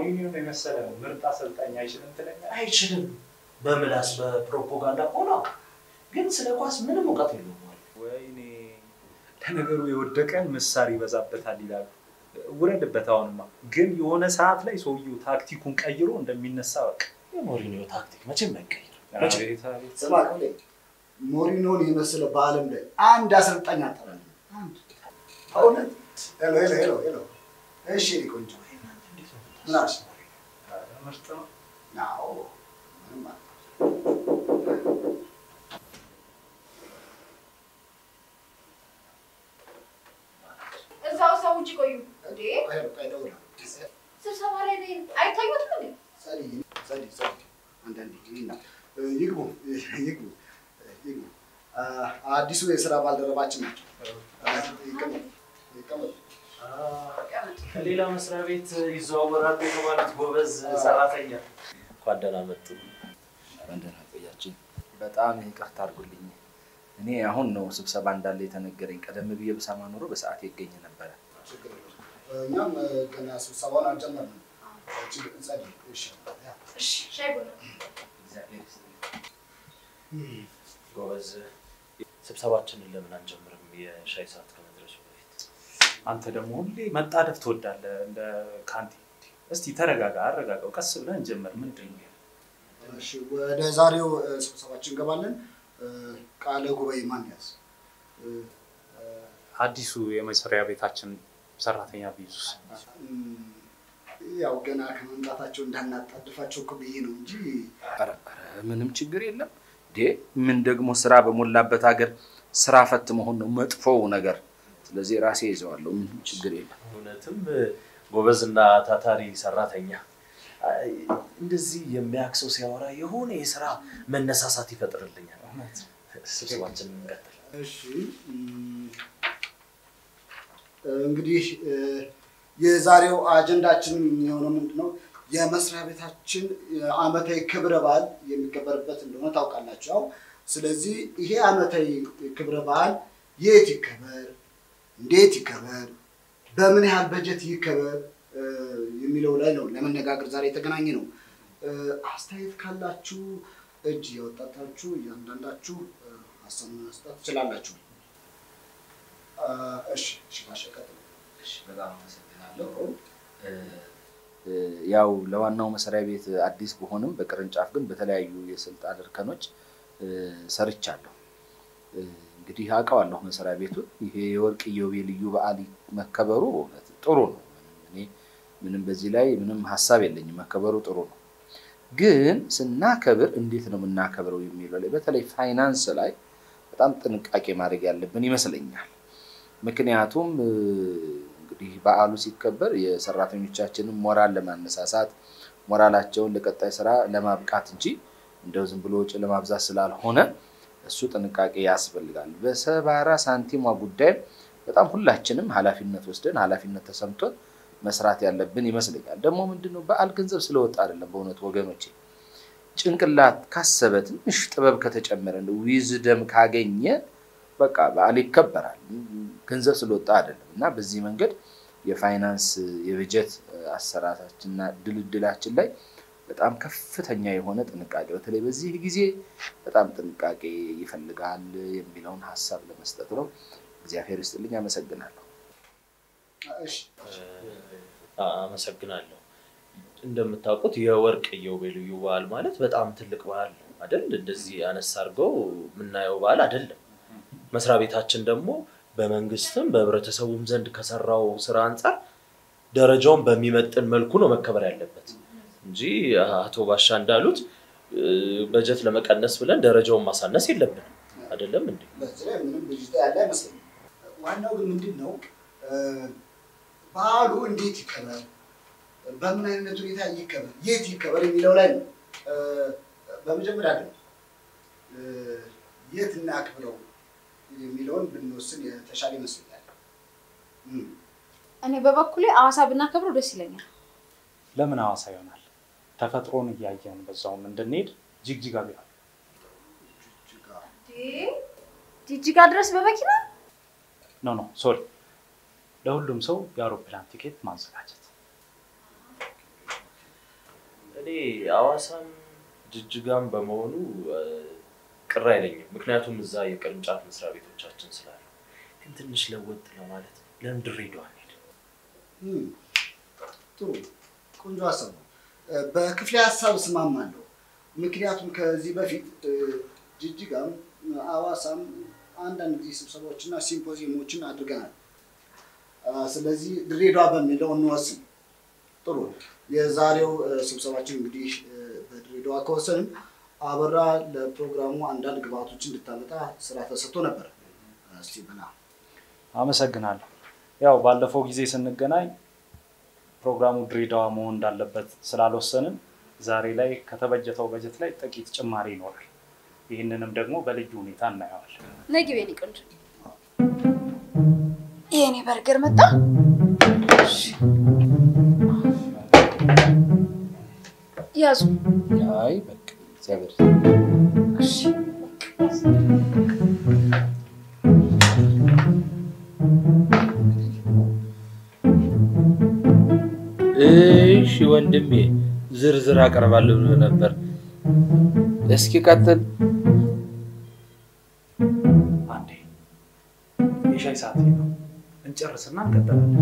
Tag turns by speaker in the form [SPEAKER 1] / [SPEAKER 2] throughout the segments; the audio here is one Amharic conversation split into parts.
[SPEAKER 1] ሞሪኒዮን የመሰለ ምርጥ አሰልጣኝ አይችልም ትለኛለህ?
[SPEAKER 2] አይችልም። በምላስ በፕሮፓጋንዳ ሆነ ግን ስለ ኳስ ምንም እውቀት የለውም።
[SPEAKER 1] ወይኔ ለነገሩ የወደቀን ምሳር ይበዛበታል ይላሉ። ውረድበት። አሁንማ ግን የሆነ ሰዓት ላይ ሰውየው ታክቲኩን ቀይሮ እንደሚነሳ በቃ
[SPEAKER 2] የሞሪኒዮ ታክቲክ መቼም አይቀይርም።
[SPEAKER 1] አቤት አቤት።
[SPEAKER 3] ስማ ክፍሌ፣ ሞሪኖን የመሰለ በዓለም ላይ አንድ አሰልጣኝ አጠራል። አንድ እውነት። ሄሎ ሄሎ ሄሎ ሄሎ። እሺ የእኔ ቆንጆ ምን አልሽ?
[SPEAKER 1] ምርጥ ነው።
[SPEAKER 3] አዎ ምንም አለ
[SPEAKER 4] እዛው ሰው ውጭ ቆዩ እንዴ?
[SPEAKER 3] ሄሎ ቆይ እደውላለሁ።
[SPEAKER 4] ስብሰባ ላይ ነኝ። አይታዩትም እንዴ?
[SPEAKER 3] ጸልይ ጸልይ ጸልይ። አንዳንዴ ይህና ይግቡ ይግቡ ይግቡ። አ- አዲሱ የስራ ባልደረባችን ናቸው። አ፣ ይቀመጡ ይቀመጡ።
[SPEAKER 2] ከሌላ መስሪያ ቤት ይዘዋወራሉ የተባሉት ጎበዝ ሰራተኛ እንኳን ደህና መጡ።
[SPEAKER 5] ደህና ቆያችን። በጣም ይቅርታ አድርጉልኝ። እኔ አሁን ነው ስብሰባ እንዳለ የተነገረኝ። ቀደም ብዬ ብሰማ ኖሮ በሰዓት ይገኝ ነበረ።
[SPEAKER 3] ችግር የለውም። እኛም ገና ስብሰባውን አልጀመርንም። ችግር ጸልይ። እሺ ያ
[SPEAKER 4] እሺ፣ ሻይ ቡና።
[SPEAKER 5] እግዚአብሔር ይስጥልኝ።
[SPEAKER 2] ጎበዝ ስብሰባችንን ለምን አንጀምርም? የሻይ ሰዓት ከመድረሱ በፊት
[SPEAKER 1] አንተ ደግሞ ሁሌ መጣደፍ ትወዳለህ እንደ ካንቲ። እስቲ ተረጋጋ፣ አረጋጋው። ቀስ ብለን እንጀምር። ምንድን ነው
[SPEAKER 3] እሺ ወደ ዛሬው እ፣ ስብሰባችን እንገባለን። እ፣ ቃለ ጉባኤ ማን ያዝ? እ፣
[SPEAKER 1] አዲሱ የመስሪያ ቤታችን ሰራተኛ ቢይዙስ?
[SPEAKER 3] እም፣ ያው ገና ከመምጣታቸው እንዳናጣድፋቸው እኮ ብዬ ነው እንጂ
[SPEAKER 5] ኧረ ኧረ ምንም ችግር የለም። ዴ ምን ደግሞ ስራ በሞላበት ሀገር ስራ ፈት መሆን ነው መጥፎው ነገር። ስለዚህ ራሴ ይዘዋለሁ። ምንም ችግር የለም።
[SPEAKER 2] እውነትም ጎበዝና ታታሪ ሰራተኛ አይ፣ እንደዚህ የሚያክሰው ሲያወራ የሆነ የስራ መነሳሳት ይፈጥርልኛል። ስብሰባችንን እንቀጥል።
[SPEAKER 3] እሺ እም፣ እንግዲህ እ፣ የዛሬው አጀንዳችን የሚሆነው ምንድን ነው? የመስሪያ ቤታችን ዓመታዊ ክብረ በዓል የሚከበርበት እንደሆነ ታውቃላችሁ። ያው ስለዚህ ይሄ ዓመታዊ ክብረ በዓል የት ይከበር፣ እንዴት ይከበር፣ በምን ያህል በጀት ይከበር እ፣ የሚለው ላይ ነው ለመነጋገር ዛሬ የተገናኘ ነው። እ፣ አስተያየት ካላችሁ እጅ እያወጣታችሁ እያንዳንዳችሁ እ፣ ሀሳብ መስጠት ትችላላችሁ። እ፣ እሺ እሺ፣ ማሸቀጥ
[SPEAKER 5] እሺ፣ በጣም አመሰግናለሁ። እ፣ እ፣ ያው ለዋናው መስሪያ ቤት አዲስ በሆንም በቅርንጫፍ ግን በተለያዩ የስልጣን እርከኖች እ፣ ሰርቻለሁ። እ፣ እንግዲህ አውቀዋለሁ መስሪያ ቤቱን። ይሄ የወርቅ ኢዮቤልዩ በዓል መከበሩ በእውነት ጥሩ ነው። እኔ ምንም በዚህ ላይ ምንም ሀሳብ የለኝም። መከበሩ ጥሩ ነው። ግን ስናከብር እንዴት ነው የምናከብረው የሚለው ላይ በተለይ ፋይናንስ ላይ በጣም ጥንቃቄ ማድረግ ያለብን ይመስለኛል። ምክንያቱም እ፣ እንግዲህ በዓሉ ሲከበር የሰራተኞቻችንን ሞራል ለማነሳሳት ሞራላቸውን ለቀጣይ ስራ ለማብቃት እንጂ እንደው ዝም ብሎ ወጪ ለማብዛት ስላልሆነ እሱ ጥንቃቄ ያስፈልጋል። በሰባራ ሳንቲሟ ጉዳይ በጣም ሁላችንም ኃላፊነት ወስደን ኃላፊነት ተሰምቶን መስራት ያለብን ይመስለኛል። ደግሞ ምንድነው በዓል ገንዘብ ስለወጣ አይደለም። በእውነት ወገኖቼ ጭንቅላት ካሰበ ትንሽ ጥበብ ከተጨመረ ዊዝደም ካገኘ በቃ በዓል ይከበራል። ገንዘብ ስለወጣ አይደለም እና በዚህ መንገድ የፋይናንስ የበጀት አሰራራችንና ድልድላችን ላይ በጣም ከፍተኛ የሆነ ጥንቃቄ በተለይ በዚህ ጊዜ በጣም ጥንቃቄ ይፈልጋል የሚለውን ሀሳብ ለመስጠት ነው። እግዚአብሔር ይስጥልኝ። አመሰግናለሁ።
[SPEAKER 3] እሺ
[SPEAKER 2] አ- አመሰግናለሁ። እንደምታውቁት የወርቅ ኢዮቤልዩ በዓል ማለት በጣም ትልቅ በዓል ነው አይደል? እንደዚህ አነስ አድርገው የምናየው በዓል አይደለም። መስሪያ ቤታችን ደግሞ በመንግስትም በህብረተሰቡም ዘንድ ከሰራው ስራ አንጻር ደረጃውን በሚመጥን መልኩ ነው መከበር ያለበት እንጂ አቶ ባሻ እንዳሉት እ፣ በጀት ለመቀነስ ብለን ደረጃውን ማሳነስ የለብንም። አይደለም እንዴ?
[SPEAKER 3] በዚህ ላይ ምንም ብዥታ ያለ አይመስለኝም። ዋናው ግን ምንድን ነው እ፣ በዓሉ እንዴት ይከበር፣ በምን አይነት ሁኔታ ይከበር፣ የት ይከበር የሚለው ላይ ነው። እ፣ በመጀመሪያ ግን እ፣ የት እናክብረው የሚለውን ብንወስን የተሻለ ይመስለኛል። እም፣
[SPEAKER 4] እኔ በበኩሌ ሐዋሳ ብናከብረው ደስ ይለኛል።
[SPEAKER 1] ለምን ሐዋሳ ይሆናል? ተፈጥሮን እያየን በዛውም እንድንሄድ ጅግጅጋ ቢሆን
[SPEAKER 3] እጅግ
[SPEAKER 4] ጅጅጋ ድረስ በመኪና
[SPEAKER 1] ኖ ኖ ሶሪ፣ ለሁሉም ሰው የአውሮፕላን ቲኬት ማዘጋጀት።
[SPEAKER 2] እኔ ሐዋሳም ጅጅጋም በመሆኑ እ፣ ቅር አይለኝም። ምክንያቱም እዛ የቅርንጫፍ መስሪያ ቤቶቻችን ስላሉ። ግን ትንሽ ለወጥ ለማለት ለምን ድሬዳዋ አንሄድም?
[SPEAKER 3] እም፣ ጥሩ ቆንጆ ሀሳብ ነው። እ፣ በክፍሌ ሀሳብ እስማማለሁ። ምክንያቱም ከዚህ በፊት እ፣ ጅጅጋም አዋሳም አንዳንድ ጊዜ ስብሰባዎችና ሲምፖዚየሞችን አድርገናል። አ፣ ስለዚህ ድሬዳዋ በሚለው እንወስን። ጥሩ የዛሬው እ፣ ስብሰባችን እንግዲህ እ፣ በድሬዳዋ ከወሰንም አበራ ለፕሮግራሙ አንዳንድ ግብአቶች እንድታመጣ ስራ ተሰጥቶ ነበር። እስቲ ብላ
[SPEAKER 1] አመሰግናለሁ። ያው ባለፈው ጊዜ ስንገናኝ ፕሮግራሙ ድሬዳዋ መሆን እንዳለበት ስላልወሰንን ዛሬ ላይ ከተበጀተው በጀት ላይ ጥቂት ጭማሪ ይኖራል። ይህንንም ደግሞ በልዩ ሁኔታ እናየዋለን።
[SPEAKER 4] ነይ ግቢ የኔ ቆንጆ። የኔ በርገር መጣ። ያዙ።
[SPEAKER 5] አይ በቃ እግዚአብሔር
[SPEAKER 4] እሺ።
[SPEAKER 5] እሺ ወንድሜ ዝርዝር አቀርባለሁ ብሎ ነበር። እስኪ ቀጥል።
[SPEAKER 1] አንዴ የሻይ ሰዓት ነው፣ እንጨርስና እንቀጥላለን።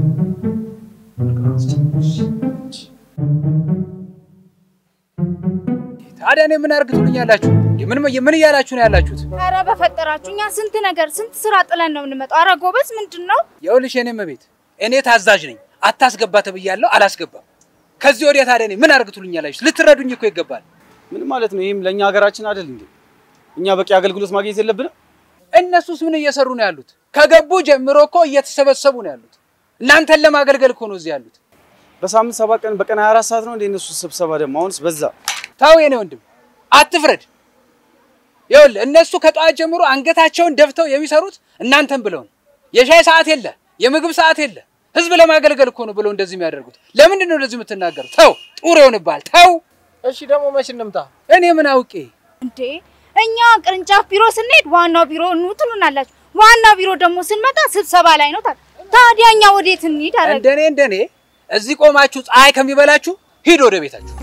[SPEAKER 6] ታዲያ እኔ ምን አርግቱልኝ ያላችሁ? ምን ምን እያላችሁ ነው ያላችሁት?
[SPEAKER 4] ኧረ በፈጠራችሁ እኛ ስንት ነገር ስንት ስራ ጥለን ነው የምንመጣው። ኧረ ጎበዝ ምንድን ነው?
[SPEAKER 6] ይኸውልሽ የኔም ቤት እኔ ታዛዥ ነኝ። አታስገባ ተብያለሁ፣ አላስገባም። ከዚህ ወዲያ ታዲያ እኔ ምን አርግቱልኝ ያላችሁ? ልትረዱኝ እኮ ይገባል።
[SPEAKER 7] ምን ማለት ነው? ይህም ለእኛ ሀገራችን አይደል እንዴ? እኛ በቂ አገልግሎት ማግኘት የለብንም?
[SPEAKER 6] እነሱስ ምን እየሰሩ ነው ያሉት? ከገቡ ጀምሮ እኮ እየተሰበሰቡ ነው ያሉት። እናንተን ለማገልገል እኮ ነው እዚህ ያሉት።
[SPEAKER 7] በሳምንት ሰባት ቀን በቀን 24 ሰዓት ነው እንደ እነሱ ስብሰባ ደግሞ አሁንስ በዛ።
[SPEAKER 6] ታው የኔ ወንድም አትፍረድ። ይኸውልህ እነሱ ከጠዋት ጀምሮ አንገታቸውን ደፍተው የሚሰሩት እናንተን ብለው ነው። የሻይ ሰዓት የለ፣ የምግብ ሰዓት የለ። ህዝብ ለማገልገል እኮ ነው ብለው እንደዚህ የሚያደርጉት። ለምንድን ነው እንደዚህ የምትናገሩ? ተው፣ ጡር ይሆንብሃል። ተው።
[SPEAKER 2] እሺ ደግሞ መች እንምጣ?
[SPEAKER 6] እኔ ምን አውቄ
[SPEAKER 4] እንዴ እኛ ቅርንጫፍ ቢሮ ስንሄድ ዋናው ቢሮ ኑ ትሉናላችሁ። ዋናው ቢሮ ደግሞ ስንመጣ ስብሰባ ላይ ነው። ታ- ታዲያ እኛ ወዴት እንሂድ? አረ
[SPEAKER 6] እንደኔ እንደኔ እዚህ ቆማችሁ ፀሐይ ከሚበላችሁ ሂድ ወደ ቤታችሁ።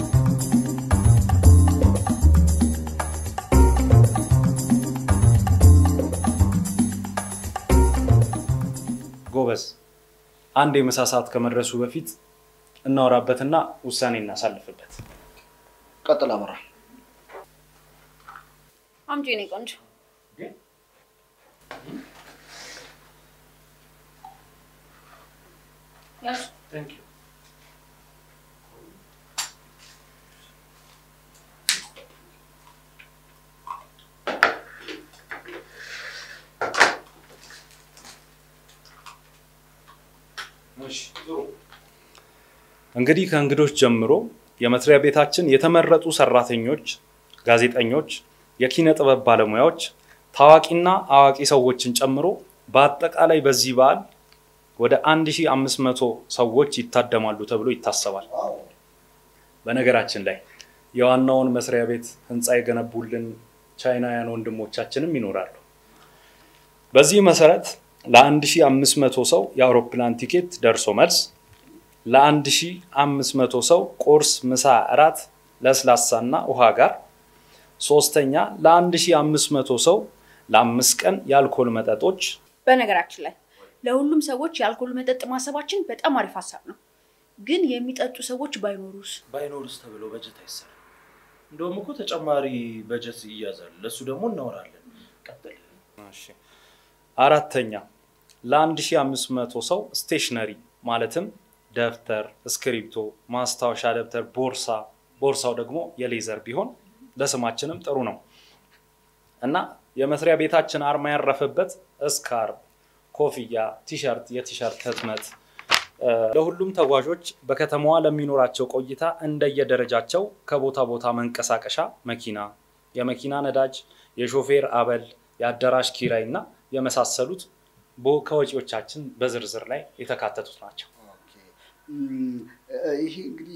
[SPEAKER 1] ጎበዝ፣ አንድ የምሳ ሰዓት ከመድረሱ በፊት እናወራበትና ውሳኔ እናሳልፍበት።
[SPEAKER 3] ቀጥል አበራ።
[SPEAKER 4] አምጪ የኔ ቆንጆ። ያዙ።
[SPEAKER 1] እንግዲህ ከእንግዶች ጀምሮ የመስሪያ ቤታችን የተመረጡ ሰራተኞች፣ ጋዜጠኞች፣ የኪነ ጥበብ ባለሙያዎች፣ ታዋቂና አዋቂ ሰዎችን ጨምሮ በአጠቃላይ በዚህ በዓል ወደ 1500 ሰዎች ይታደማሉ ተብሎ ይታሰባል። በነገራችን ላይ የዋናውን መስሪያ ቤት ህንፃ የገነቡልን ቻይናውያን ወንድሞቻችንም ይኖራሉ። በዚህ መሰረት ለ1500 ሰው የአውሮፕላን ቲኬት ደርሶ መልስ ለ1500 ሰው ቁርስ፣ ምሳ፣ እራት ለስላሳና ውሃ ጋር፣ ሶስተኛ ለ1500 ሰው ለአምስት ቀን የአልኮል መጠጦች
[SPEAKER 8] በነገራችን ላይ ለሁሉም ሰዎች የአልኮል መጠጥ ማሰባችን በጣም አሪፍ ሀሳብ ነው። ግን የሚጠጡ ሰዎች ባይኖሩስ?
[SPEAKER 2] ባይኖርስ ተብሎ በጀት አይሰራም። እንደውም እኮ ተጨማሪ በጀት ይያዛል። ለእሱ ደግሞ እናወራለን። ቀጥል።
[SPEAKER 1] አራተኛ ለ1500 ሰው ስቴሽነሪ ማለትም ደብተር፣ እስክሪብቶ፣ ማስታወሻ ደብተር፣ ቦርሳ ቦርሳው ደግሞ የሌዘር ቢሆን ለስማችንም ጥሩ ነው እና የመስሪያ ቤታችን አርማ ያረፈበት እስካርብ፣ ኮፍያ፣ ቲሸርት፣ የቲሸርት ህትመት ለሁሉም ተጓዦች በከተማዋ ለሚኖራቸው ቆይታ እንደየደረጃቸው ከቦታ ቦታ መንቀሳቀሻ መኪና፣ የመኪና ነዳጅ፣ የሾፌር አበል፣ የአዳራሽ ኪራይ እና የመሳሰሉት በ- ከወጪዎቻችን በዝርዝር ላይ የተካተቱት ናቸው።
[SPEAKER 3] እም፣ ይሄ እንግዲህ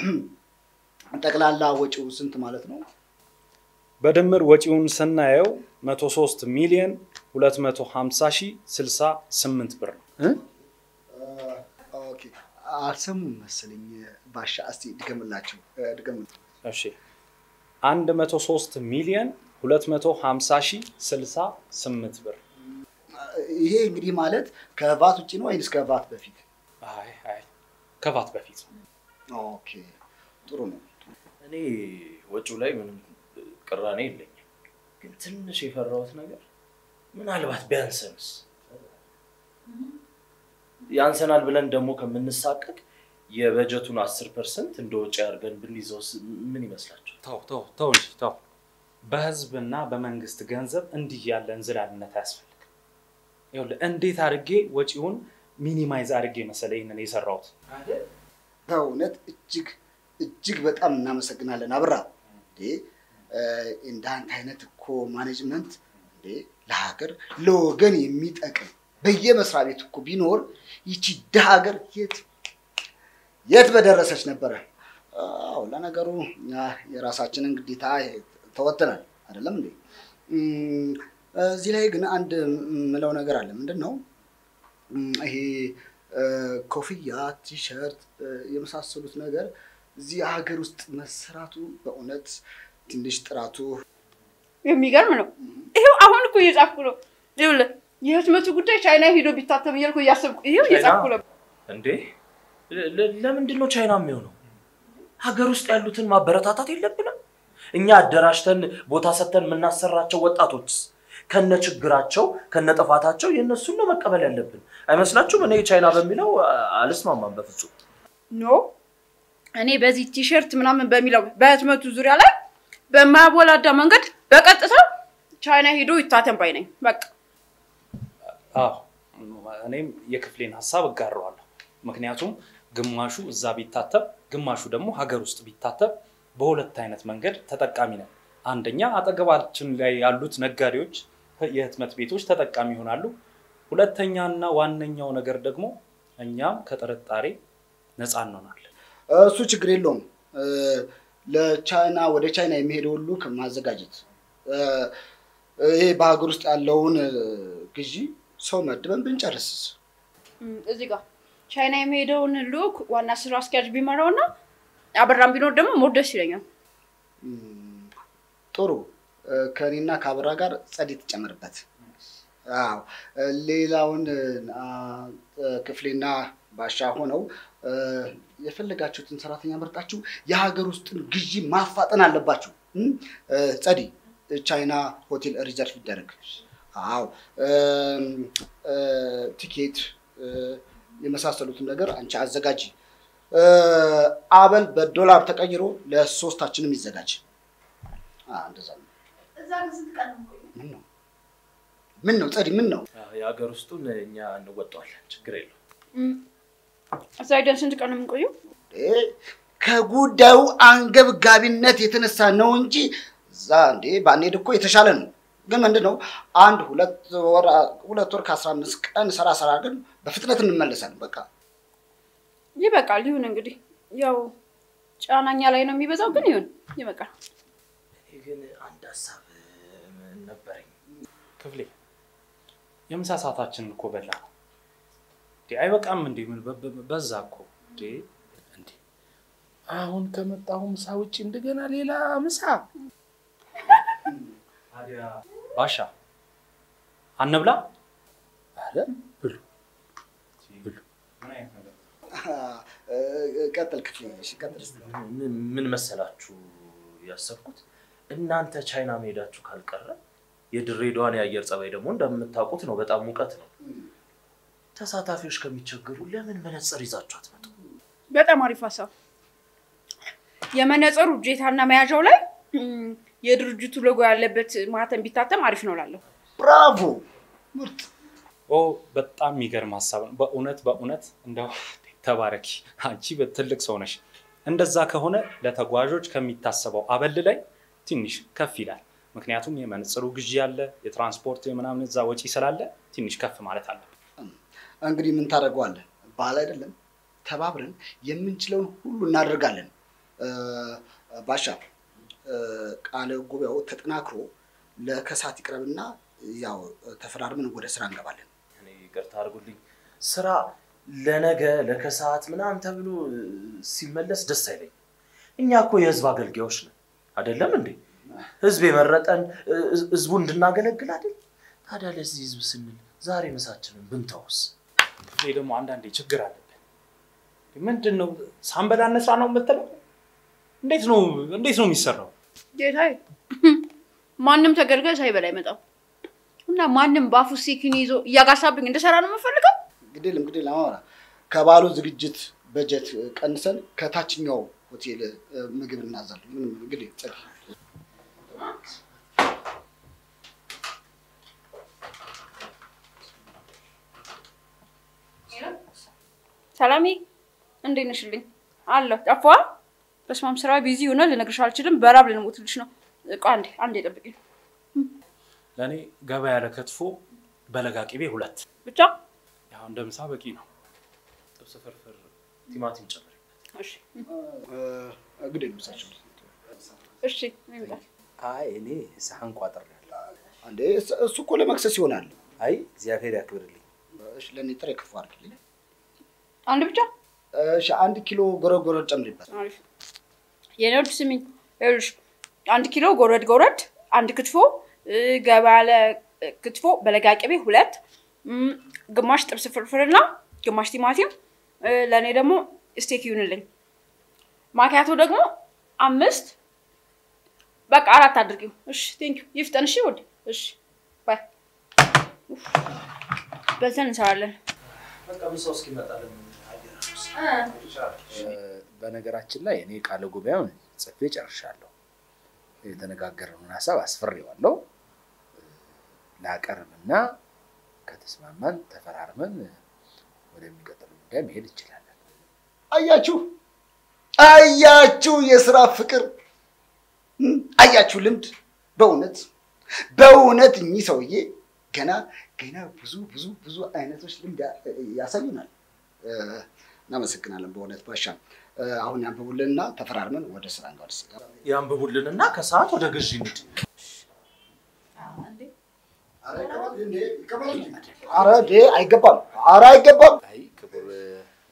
[SPEAKER 3] ጠቅላላ ወጪው ስንት ማለት ነው?
[SPEAKER 1] በድምር ወጪውን ስናየው 103 ሚሊዮን 250 ሺህ 68 ብር ነው።
[SPEAKER 3] ኦኬ፣ አልሰሙም መሰለኝ። ባሻ እስቲ ድገምላቸው እ፣ ድገምል።
[SPEAKER 1] እሺ 103 ሚሊዮን 250 ሺህ 68 ብር።
[SPEAKER 3] ይሄ እንግዲህ ማለት ከቫት ውጭ ነው ወይንስ ከቫት በፊት?
[SPEAKER 1] አይ አይ ከቫት በፊት
[SPEAKER 3] ኦኬ ጥሩ ነው።
[SPEAKER 2] እኔ ወጪው ላይ ምንም ቅራኔ የለኝም፣ ግን ትንሽ የፈራሁት ነገር ምናልባት ቢያንሰንስ ያንሰናል ብለን ደግሞ ከምንሳቀቅ የበጀቱን አስር ፐርሰንት እንደ ወጪ አድርገን ብንይዘውስ ምን ይመስላቸው?
[SPEAKER 1] ተው ተው ተው እንጂ ተው። በህዝብና በመንግስት ገንዘብ እንዲህ ያለ እንዝላልነት አያስፈልግም። ይኸውልህ እንዴት አድርጌ ወጪውን ሚኒማይዝ አድርጌ መሰለ ይህንን የሰራሁት።
[SPEAKER 3] በእውነት እጅግ እጅግ በጣም እናመሰግናለን አብራ። እንዴ እ፣ እንዳንተ አይነት እኮ ማኔጅመንት እንዴ ለሀገር ለወገን የሚጠቅም በየመስሪያ ቤት እኮ ቢኖር ይቺ ድሃ ሀገር የት የት በደረሰች ነበረ። አዎ ለነገሩ እኛ የራሳችንን ግዴታ ተወጥናል አይደለም እንዴ? እም፣ እዚህ ላይ ግን አንድ የምለው ነገር አለ። ምንድን ነው እም፣ ይሄ እ፣ ኮፍያ፣ ቲሸርት እ፣ የመሳሰሉት ነገር እዚህ ሀገር ውስጥ መሰራቱ በእውነት ትንሽ ጥራቱ
[SPEAKER 8] የሚገርም ነው። ይሄው አሁን እኮ እየጻፍኩ ነው። ይኸውልህ የህትመቱ ጉዳይ ቻይና ሄዶ ቢታተም እያልኩ እያሰብኩ ይሄው እየጻፍኩ ነው።
[SPEAKER 2] እንዴ ለ- ለ- ለምንድን ነው ቻይና የሚሆነው? ሀገር ውስጥ ያሉትን ማበረታታት የለብንም? እኛ አደራጅተን ቦታ ሰጥተን የምናሰራቸው ወጣቶችስ ከነ ችግራቸው ከነ ጥፋታቸው የእነሱን ነው መቀበል ያለብን አይመስላችሁም? እኔ ቻይና በሚለው አ- አልስማማም በፍጹም።
[SPEAKER 8] ኖ እኔ በዚህ ቲሸርት ምናምን በሚለው በህትመቱ ዙሪያ ላይ በማያወላዳ መንገድ በቀጥታ ቻይና ሄዶ ይታተም ባይ ነኝ። በቃ
[SPEAKER 1] አዎ እኔም የክፍሌን ሀሳብ እጋረዋለሁ። ምክንያቱም ግማሹ እዛ ቢታተብ፣ ግማሹ ደግሞ ሀገር ውስጥ ቢታተብ በሁለት አይነት መንገድ ተጠቃሚ ነን። አንደኛ አጠገባችን ላይ ያሉት ነጋዴዎች፣ የህትመት ቤቶች ተጠቃሚ ይሆናሉ። ሁለተኛና ዋነኛው ነገር ደግሞ እኛም ከጥርጣሬ ነፃ እንሆናለን።
[SPEAKER 3] እሱ ችግር የለውም። እ፣ ለቻይና ወደ ቻይና የሚሄደው ሁሉ ማዘጋጀት እ፣ ይሄ በሀገር ውስጥ ያለውን እ፣ ግዢ ሰው መድበን ብንጨርስስ?
[SPEAKER 8] እም፣ እዚህ ጋር ቻይና የሚሄደውን ልዑክ ዋና ስራ አስኪያጅ ቢመራው እና አበራም ቢኖር ደግሞ ሞር ደስ ይለኛል።
[SPEAKER 3] እም፣ ጥሩ እ፣ ከእኔና ከአበራ ጋር ጸዴ ትጨምርበት። አዎ እ፣ ሌላውን አ፣ እ፣ ክፍሌና ባሻ ሆነው እ፣ የፈለጋችሁትን ሰራተኛ መርጣችሁ የሀገር ውስጥን ግዢ ማፋጠን አለባችሁ። እም፣ እ፣ ጸዲ ቻይና ሆቴል ሪዘርቭ ይደረግ። አዎ እም፣ እ፣ ቲኬት እ፣ የመሳሰሉትን ነገር አንቺ አዘጋጂ። እ፣ አበል በዶላር ተቀይሮ ለሶስታችንም ይዘጋጅ። አ፣ እንደዛ ነው። ምን ነው ምን ነው ጸዲ ምን ነው?
[SPEAKER 2] የሀገር ውስጡን እኛ እንወጣዋለን፣ ችግር የለው።
[SPEAKER 8] እም፣ እዛ ሄደን ስንት ቀን ነው የምንቆየው?
[SPEAKER 3] እ፣ ከጉዳዩ አንገብጋቢነት የተነሳ ነው እንጂ እዛ እንዴ ባንሄድ እኮ የተሻለ ነው። ግን ምንድን ነው አንድ ሁለት ወር ሁለት ወር ከአስራ አምስት ቀን ስራ ስራ ግን በፍጥነት እንመለሳለን። በቃ
[SPEAKER 8] ይበቃል። ይሁን እንግዲህ ያው ጫናኛ ላይ ነው የሚበዛው፣ ግን ይሁን ይበቃል።
[SPEAKER 2] እኔ ግን አንድ ሀሳብ እ፣ ነበረኝ።
[SPEAKER 1] ክፍሌ የምሳ ሰዓታችንን እኮ በላ ነው እንዴ? አይበቃም እንዴ? ምን በ- በ- በዛ እኮ እንዴ?
[SPEAKER 5] እንዴ አሁን ከመጣሁ ምሳ ውጭ እንደገና ሌላ ምሳ?
[SPEAKER 1] ባሻ አንብላ።
[SPEAKER 5] አረ ብሉ ብሉ።
[SPEAKER 3] እ፣ ቀጥል ክፍሌ፣ እሺ ቀጥል እስኪ።
[SPEAKER 2] ምን ምን መሰላችሁ ያሰብኩት እናንተ ቻይና መሄዳችሁ ካልቀረ የድሬዳዋን የአየር ጸባይ ደግሞ እንደምታውቁት ነው፣ በጣም ሙቀት ነው። ተሳታፊዎች ከሚቸገሩ ለምን መነጽር ይዛችሁ አትመጡ?
[SPEAKER 8] በጣም አሪፍ ሀሳብ። የመነጽሩ እጀታና መያዣው ላይ እም፣ የድርጅቱ ሎጎ ያለበት ማህተም ቢታተም አሪፍ ነው ላለሁ።
[SPEAKER 3] ብራቮ ምርጥ።
[SPEAKER 1] ኦ በጣም የሚገርም ሀሳብ ነው። በእውነት በእውነት እንደው ተባረኪ፣ አንቺ ትልቅ ሰው ነሽ። እንደዛ ከሆነ ለተጓዦች ከሚታሰበው አበል ላይ ትንሽ ከፍ ይላል። ምክንያቱም የመነጽሩ ግዢ አለ፣ የትራንስፖርት የምናምን እዛ ወጪ ስላለ ትንሽ ከፍ ማለት አለ።
[SPEAKER 3] እንግዲህ ምን ታደርገዋለህ? ባል አይደለም ተባብረን የምንችለውን ሁሉ እናደርጋለን። እ፣ ባሻ እ፣ ቃለ ጉባኤው ተጠናክሮ ለከሳት ይቅረብና ያው ተፈራርመን ወደ ስራ እንገባለን።
[SPEAKER 2] እኔ ይቅርታ አድርጉልኝ፣ ስራ ለነገ ለከሰዓት ምናምን ተብሎ ሲመለስ ደስ አይለኝም። እኛ እኮ የህዝብ አገልጋዮች ነን አይደለም እንዴ? ህዝብ የመረጠን ህዝቡ እንድናገለግል አይደል? ታዲያ ለዚህ ህዝብ ስንል ዛሬ ምሳችንን ብንተውስ?
[SPEAKER 1] እኔ ደግሞ አንዳንዴ ችግር አለብን። ምንድን ነው ሳንበላ እንስራ ነው የምትለው? እንዴት ነው እንዴት ነው የሚሰራው?
[SPEAKER 8] ጌታዬ ማንም ተገልጋይ ሳይበላ አይመጣም እና ማንም በአፉ ሲኪን ይዞ እያጋሳብኝ እንደሰራ ነው የምፈልገው።
[SPEAKER 3] እንግዲህ እንግዲህ ለማወራ ከባሉ ዝግጅት በጀት ቀንሰን ከታችኛው ሆቴል እ፣ ምግብ እናዛለን። ምንም እንግዲህ ጸድ
[SPEAKER 8] ሰላሜ እንዴት ነሽልኝ? አለሁ። ጠፋ በስማም ስራ ቢዚ ሆነ ልነግርሽ አልችልም። በራብ ልንሞትልሽ ነው። እቃ አንዴ አንዴ ጠብቂኝ
[SPEAKER 1] ለእኔ ገባ ያለ ክትፎ በለጋ ቅቤ ሁለት
[SPEAKER 8] ብቻ።
[SPEAKER 1] ያው እንደ ምሳ በቂ ነው።
[SPEAKER 2] ጥብስ ፍርፍር፣ ቲማቲም ጨምሪ።
[SPEAKER 8] እሺ
[SPEAKER 3] እንግዲህ ምሳቸው
[SPEAKER 8] እሺ ይምጣል።
[SPEAKER 5] አይ እኔ ሳህን ቋጥሬያለሁ።
[SPEAKER 3] አንዴ እስ- እሱ እኮ ለመክሰስ ይሆናል።
[SPEAKER 5] አይ እግዚአብሔር ያክብርልኝ።
[SPEAKER 3] እሺ ለእኔ ጥሬ ክትፎ አድርግልኝ።
[SPEAKER 8] አንድ ብቻ
[SPEAKER 3] እሺ አንድ ኪሎ ጎረድ ጎረድ ጨምሪበት።
[SPEAKER 8] አሪፍ። የኔ ውድ ስሚኝ፣ ይኸውልሽ አንድ ኪሎ ጎረድ ጎረድ፣ አንድ ክትፎ እ፣ ገባ ያለ እ፣ ክትፎ በለጋ ቅቤ ሁለት፣ እም፣ ግማሽ ጥብስ ፍርፍርና ግማሽ ቲማቲም፣ እ፣ ለእኔ ደግሞ ስቴክ ይሁንልኝ። ማኪያቶ ደግሞ አምስት፣ በቃ አራት አድርጊው። እሺ ቴንኪው። ይፍጠን። እሺ ውድ። እሺ ባይ። ኡፍ፣ በልተን እንሰራለን።
[SPEAKER 2] በቃ ምሳው እስኪመጣልን አየር
[SPEAKER 5] እ፣ በነገራችን ላይ እኔ ቃለ ጉባኤውን ጽፌ ጨርሻለሁ። የተነጋገርነውን ሀሳብ አስፍሬዋለሁ። እ፣ ላቀርብና ከተስማማን ተፈራርመን ወደሚቀጥለው ጉዳይ መሄድ እንችላለን።
[SPEAKER 3] አያችሁ አያችሁ፣ የስራ ፍቅር እም፣ አያችሁ፣ ልምድ። በእውነት በእውነት እኚህ ሰውዬ ገና ገና ብዙ ብዙ ብዙ አይነቶች ልምድ ያ- ያሳዩናል። እ፣ እናመሰግናለን በእውነት ባሻ። እ፣ አሁን ያንብቡልንና ተፈራርመን ወደ ስራ እንጓደስ።
[SPEAKER 2] ያንብቡልንና ከሰዓት ወደ ግዢ እንሂድ።
[SPEAKER 3] ኧረ ዴ አይገባም፣ ኧረ አይገባም።
[SPEAKER 5] አይ ክቡር እ፣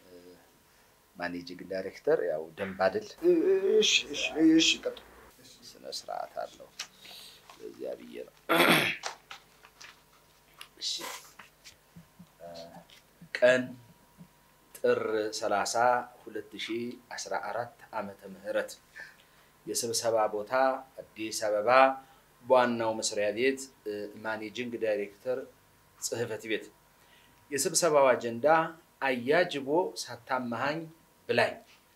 [SPEAKER 5] ማኔጂንግ ዳይሬክተር፣ ያው ደንብ አይደል
[SPEAKER 3] እሺ እሺ እሺ፣ ቀጥሉ።
[SPEAKER 5] ስነ ስርዓት አለው። ለዚያ ብዬ ነው። እሺ እ፣ ቀን ጥር 30 2014 ዓመተ ምህረት የስብሰባ ቦታ አዲስ አበባ በዋናው መስሪያ ቤት እ፣ ማኔጂንግ ዳይሬክተር ጽህፈት ቤት። የስብሰባው አጀንዳ አያጅቦ ሳታመሃኝ ብላኝ።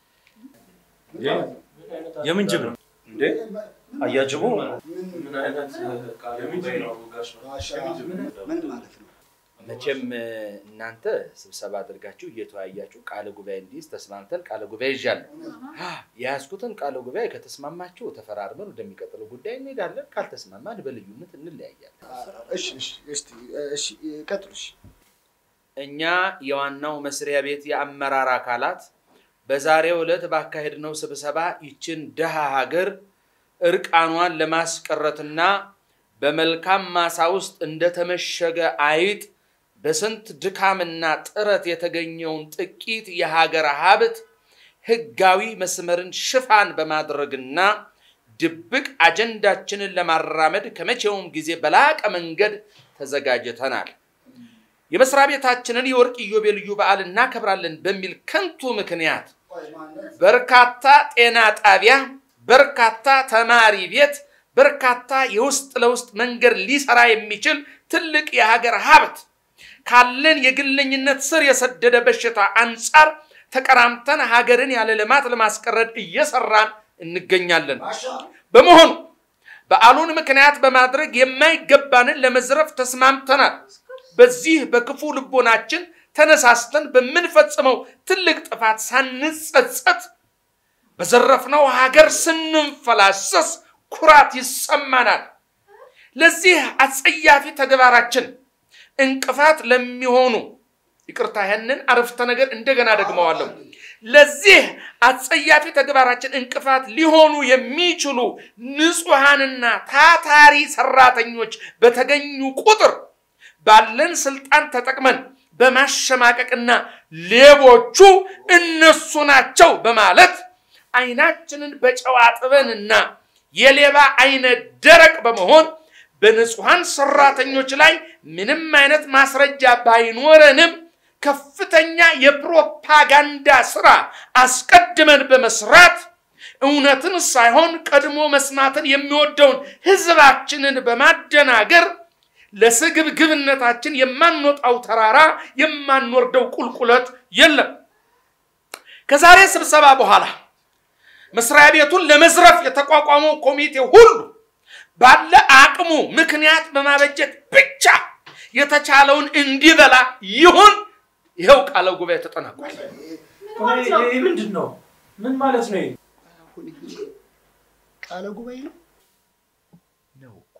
[SPEAKER 1] የምን ጅብ ነው እንዴ?
[SPEAKER 2] አያጅቦ
[SPEAKER 3] ምን
[SPEAKER 2] አይነት ቃል ነው ጋሽ?
[SPEAKER 3] ምን ማለት ነው?
[SPEAKER 5] መቼም እ፣ እናንተ ስብሰባ አድርጋችሁ እየተወያያችሁ ቃለ ጉባኤ እንዲይዝ ተስማምተን ቃለ ጉባኤ ይዣለሁ። የያዝኩትን ቃለ ጉባኤ ከተስማማችሁ ተፈራርመን ወደሚቀጥለው ጉዳይ እንሄዳለን። ካልተስማማን በልዩነት እንለያያለን።
[SPEAKER 3] እሺ እሺ እስቲ እሺ ቀጥሉ። እሺ
[SPEAKER 5] እኛ የዋናው መስሪያ ቤት የአመራር አካላት በዛሬው ዕለት ባካሄድነው ስብሰባ ይችን ድሃ ሀገር እርቃኗን ለማስቀረትና በመልካም ማሳ ውስጥ እንደተመሸገ አይጥ በስንት ድካምና ጥረት የተገኘውን ጥቂት የሀገር ሀብት ህጋዊ መስመርን ሽፋን በማድረግና ድብቅ አጀንዳችንን ለማራመድ ከመቼውም ጊዜ በላቀ መንገድ ተዘጋጅተናል። የመስሪያ ቤታችንን የወርቅ ኢዮቤልዩ በዓል እናከብራለን በሚል ከንቱ ምክንያት በርካታ ጤና ጣቢያ፣ በርካታ ተማሪ ቤት፣ በርካታ የውስጥ ለውስጥ መንገድ ሊሰራ የሚችል ትልቅ የሀገር ሀብት ካለን የግለኝነት ስር የሰደደ በሽታ አንጻር ተቀራምተን ሀገርን ያለ ልማት ለማስቀረድ እየሰራን እንገኛለን። በመሆኑ በዓሉን ምክንያት በማድረግ የማይገባንን ለመዝረፍ ተስማምተናል። በዚህ በክፉ ልቦናችን ተነሳስተን በምንፈጽመው ትልቅ ጥፋት ሳንጸጸት በዘረፍነው ሀገር ስንንፈላሰስ ኩራት ይሰማናል። ለዚህ አጸያፊ ተግባራችን እንቅፋት ለሚሆኑ ይቅርታ፣ ያንን አረፍተ ነገር እንደገና ደግመዋለሁ። ለዚህ አጸያፊ ተግባራችን እንቅፋት ሊሆኑ የሚችሉ ንጹሐንና ታታሪ ሰራተኞች በተገኙ ቁጥር ባለን ስልጣን ተጠቅመን
[SPEAKER 9] በማሸማቀቅና ሌቦቹ እነሱ ናቸው በማለት አይናችንን በጨው አጥበንና የሌባ አይነ ደረቅ በመሆን በንጹሐን ሰራተኞች ላይ ምንም አይነት ማስረጃ ባይኖረንም ከፍተኛ የፕሮፓጋንዳ ስራ አስቀድመን በመስራት እውነትን ሳይሆን ቀድሞ መስማትን የሚወደውን ህዝባችንን በማደናገር ለስግብግብነታችን የማንወጣው ተራራ የማንወርደው ቁልቁለት የለም። ከዛሬ ስብሰባ በኋላ መስሪያ ቤቱን ለመዝረፍ የተቋቋመው ኮሚቴ ሁሉ ባለ አቅሙ ምክንያት በማበጀት ብቻ የተቻለውን እንዲበላ ይሁን። ይኸው ቃለ ጉባኤ ተጠናቋል።
[SPEAKER 2] ይህ ምንድን ነው? ምን ማለት ነው?
[SPEAKER 3] ቃለ ጉባኤ ነው
[SPEAKER 5] ነው